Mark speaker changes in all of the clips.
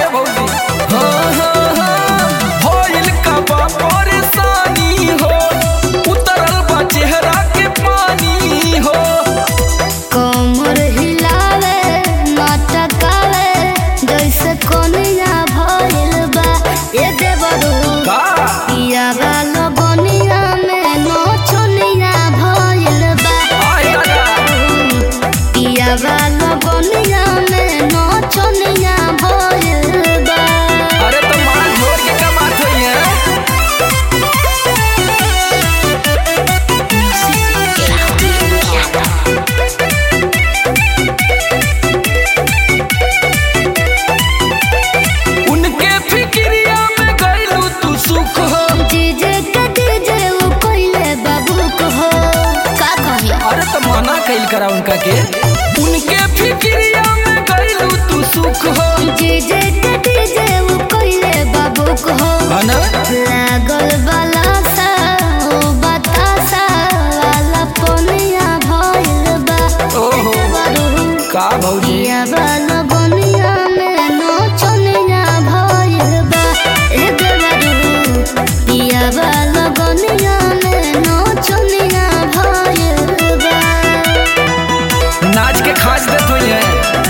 Speaker 1: ए भौजी हाँ हाँ हाँ होइल का बा परेशानी हो उतरल बा चेहरा के पानी हो
Speaker 2: कमर हिलावे मटकावे जैसे कोनिया भइल बा ए देवरू
Speaker 1: का
Speaker 2: पिया वाला बनिया में नोचनिया भइल बा
Speaker 1: आय दादा
Speaker 2: पिया वाला बनिया में नोचनिया भइल बा
Speaker 1: अरे तो माल झोर के का बात होई है उनके फिक्रिया में गइलू तू सुख हो
Speaker 2: डीजे के डीजे उ कइले बाबू को हो का कही
Speaker 1: अरे तो मना कैल करा उनका के उनके फिक्रिया में गइलू तू सुख हो
Speaker 2: डीजे के डीजे उ कइले बाबू को हो
Speaker 1: है ना
Speaker 2: लागल वाला सा ओ बतासा वाला पोनिया भइल बा
Speaker 1: ओहो
Speaker 2: बरू
Speaker 1: का भौजी
Speaker 2: पिया वाला बनिया में नोचनिया भइल बा ए देवरू पिया वाला बनिया में नोचनिया भइल बा
Speaker 1: नाच के खाच देत हुई है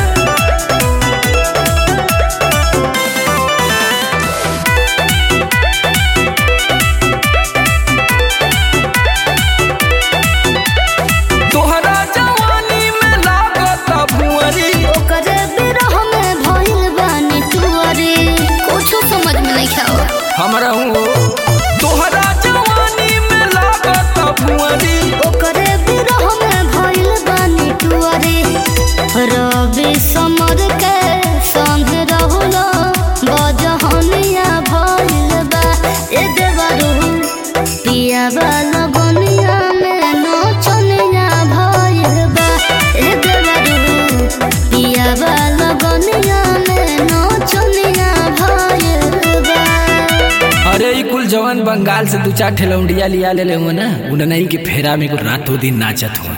Speaker 1: तोहरा जवानी में लागत भुअरी
Speaker 2: ओकरे बिरह में भइल बानी टुअरी कुछो समझ में नहीं खाओ
Speaker 1: हमरा हूँ तोहरा जवानी में लागत भुअरी
Speaker 2: ओकरे बिरह में भइल बानी टुअरी रवि समर के संग रहुलो बजहनिया भइल बा ए देवरू पिया वाला बनिया में नोचनिया भइल बा ए देवरू पिया वाला बनिया में नोचनिया भइल बा
Speaker 1: अरे ई कुल जवान बंगाल से दू चार ठेलौंडिया लिया ले ले हुआ ना उन्हें के फेरा में कुछ रातों दिन नाचत हुआ